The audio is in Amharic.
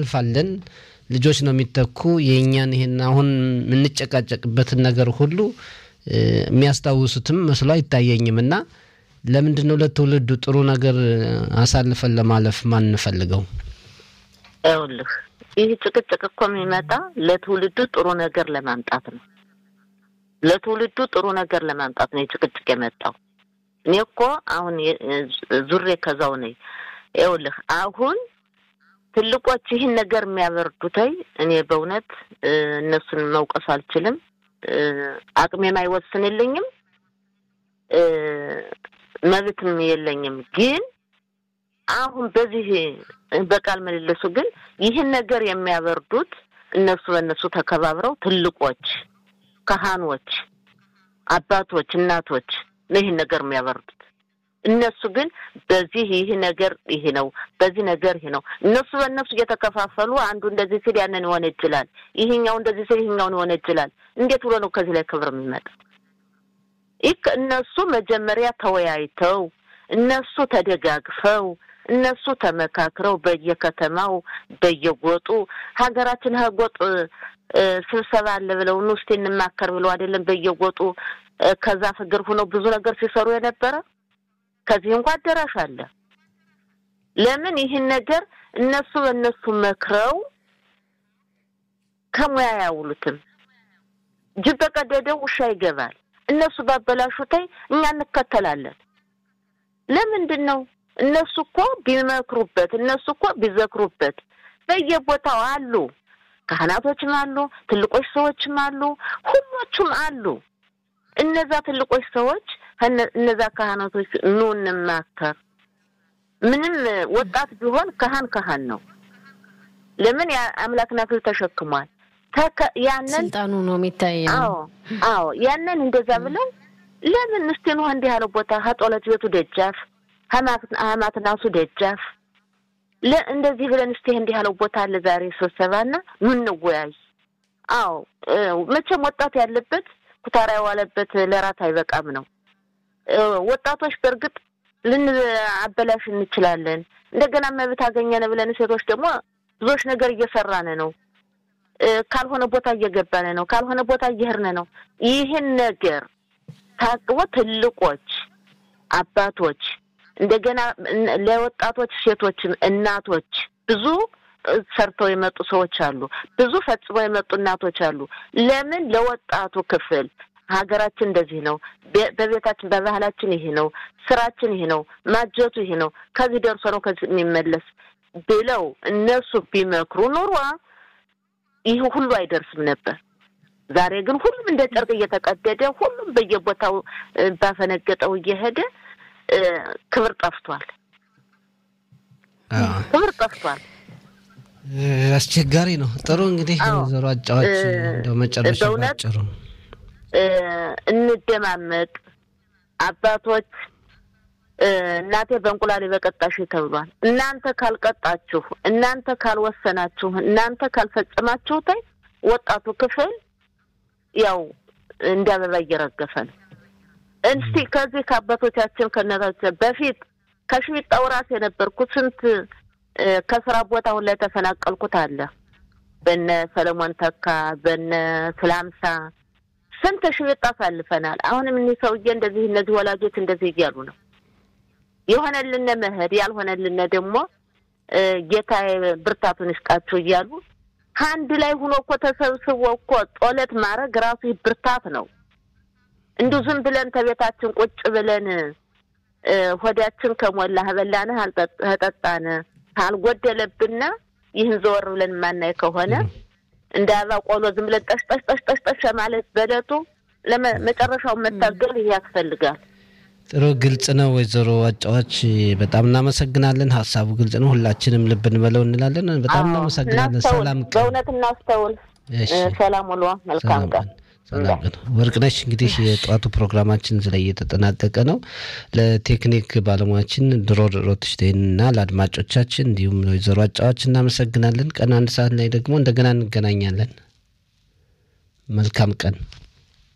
እናልፋለን። ልጆች ነው የሚተኩ የእኛን ይሄን አሁን የምንጨቃጨቅበትን ነገር ሁሉ የሚያስታውሱትም መስሎ አይታየኝም እና ለምንድን ነው ለትውልዱ ጥሩ ነገር አሳልፈን ለማለፍ ማንፈልገው? ይኸውልህ ይህ ጭቅጭቅ እኮ የሚመጣ ለትውልዱ ጥሩ ነገር ለማምጣት ነው። ለትውልዱ ጥሩ ነገር ለማምጣት ነው የጭቅጭቅ የመጣው። እኔ እኮ አሁን ዙሬ ከዛው ነኝ። ይኸውልህ አሁን ትልቆች ይህን ነገር የሚያበርዱተይ እኔ በእውነት እነሱን መውቀስ አልችልም። አቅሜም አይወስንልኝም፣ መብትም የለኝም። ግን አሁን በዚህ በቃል ምልልሱ ግን ይህን ነገር የሚያበርዱት እነሱ በእነሱ ተከባብረው ትልቆች፣ ካህኖች፣ አባቶች፣ እናቶች ነው ይህን ነገር የሚያበርዱት። እነሱ ግን በዚህ ይህ ነገር ይህ ነው፣ በዚህ ነገር ይህ ነው። እነሱ በእነሱ እየተከፋፈሉ አንዱ እንደዚህ ሲል ያንን ሊሆን ይችላል፣ ይህኛው እንደዚህ ሲል ይህኛውን ሊሆን ይችላል። እንዴት ብሎ ነው ከዚህ ላይ ክብር የሚመጣ? ይህ እነሱ መጀመሪያ ተወያይተው እነሱ ተደጋግፈው እነሱ ተመካክረው በየከተማው በየጎጡ ሀገራችን ሀጎጥ ስብሰባ አለ ብለው ኑ እስኪ እንማከር ብለው አይደለም በየጎጡ ከዛፍ እግር ሆነው ብዙ ነገር ሲሰሩ የነበረ ከዚህ እንኳ አዳራሽ አለ። ለምን ይህን ነገር እነሱ በእነሱ መክረው ከሙያ ያውሉትም። ጅብ በቀደደው ውሻ ይገባል። እነሱ ባበላሹታይ እኛ እንከተላለን። ለምንድን ነው? እነሱ እኮ ቢመክሩበት፣ እነሱ እኮ ቢዘክሩበት በየቦታው አሉ። ካህናቶችም አሉ፣ ትልቆች ሰዎችም አሉ፣ ሁሎቹም አሉ። እነዛ ትልቆች ሰዎች እነዛ ካህናቶች ኑ እንማከር። ምንም ወጣት ቢሆን ካህን ካህን ነው። ለምን የአምላክን አክሊል ተሸክሟል። ያንን ስልጣኑ ነው የሚታየው። አዎ አዎ፣ ያንን እንደዛ ብለን ለምን እስቲ ነው እንዲህ ያለው ቦታ ከጦለት ቤቱ ደጃፍ ሀማትናሱ ደጃፍ እንደዚህ ብለን እስቲ እንዲህ ያለው ቦታ አለ ዛሬ ስብሰባና ኑ እንወያይ። አዎ መቼም ወጣት ያለበት ኩታራ የዋለበት ለራት አይበቃም ነው። ወጣቶች በእርግጥ ልንአበላሽ እንችላለን። እንደገና መብት አገኘን ብለን ሴቶች ደግሞ ብዙዎች ነገር እየሰራን ነው። ካልሆነ ቦታ እየገባን ነው። ካልሆነ ቦታ እየሄድን ነው። ይህን ነገር ታቅቦ ትልቆች አባቶች እንደገና ለወጣቶች ሴቶችም እናቶች ብዙ ሰርተው የመጡ ሰዎች አሉ። ብዙ ፈጽመው የመጡ እናቶች አሉ። ለምን ለወጣቱ ክፍል ሀገራችን እንደዚህ ነው፣ በቤታችን በባህላችን ይሄ ነው፣ ስራችን ይሄ ነው፣ ማጀቱ ይሄ ነው፣ ከዚህ ደርሶ ነው ከዚህ የሚመለስ ብለው እነሱ ቢመክሩ ኑሯ ይህ ሁሉ አይደርስም ነበር። ዛሬ ግን ሁሉም እንደ ጨርቅ እየተቀደደ ሁሉም በየቦታው ባፈነገጠው እየሄደ ክብር ጠፍቷል። ክብር ጠፍቷል። አስቸጋሪ ነው። ጥሩ እንግዲህ ወይዘሮ አጫዋች እንደው መጨረሻ ባጭሩ እንደማመጥ አባቶች እናቴ በእንቁላሌ በቀጣሽ ተብሏል። እናንተ ካልቀጣችሁ፣ እናንተ ካልወሰናችሁ፣ እናንተ ካልፈጸማችሁት ወጣቱ ክፍል ያው እንደ አበባ እየረገፈ ነው። እስቲ ከዚህ ከአባቶቻችን ከእናቶቻችን በፊት ከሽቢጣው ራስ የነበርኩት ስንት ከስራ ቦታ አሁን ላይ ተፈናቀልኩት አለ በነ ሰለሞን ተካ በነ ስላምሳ ስንት ሽቢጣ አሳልፈናል። አሁንም እኒህ ሰውዬ እንደዚህ እነዚህ ወላጆች እንደዚህ እያሉ ነው የሆነልን መሄድ ያልሆነልን ደግሞ ጌታ ብርታቱን ይስጣችሁ እያሉ ከአንድ ላይ ሁኖ እኮ ተሰብስቦ እኮ ጦለት ማድረግ ራሱ ብርታት ነው። እንዲሁ ዝም ብለን ከቤታችን ቁጭ ብለን ሆዳችን ከሞላ በላንህ አልጠጣን ካልጎደለብን ይህን ዘወር ብለን የማናይ ከሆነ እንደ አበባ ቆሎ ዝም ብለን ጠሽ ጠሽ ጠሽ ጠሽ ጠሽ ማለት በለቱ ለመጨረሻውን መታገል ይህ ያስፈልጋል። ጥሩ ግልጽ ነው። ወይዘሮ አጫዋች በጣም እናመሰግናለን። ሀሳቡ ግልጽ ነው። ሁላችንም ልብ እንበለው እንላለን። በጣም እናመሰግናለን። ሰላም ቀን። በእውነት እናስተውል። ሰላም ውሎ መልካም ቀን። ሰላም ቀን። ወርቅነሽ እንግዲህ የጠዋቱ ፕሮግራማችን እዚህ ላይ እየተጠናቀቀ ነው። ለቴክኒክ ባለሙያችን ድሮ ሮትሽቴን እና ለአድማጮቻችን እንዲሁም ወይዘሮ አጫዋች እናመሰግናለን። ቀን አንድ ሰዓት ላይ ደግሞ እንደገና እንገናኛለን። መልካም ቀን።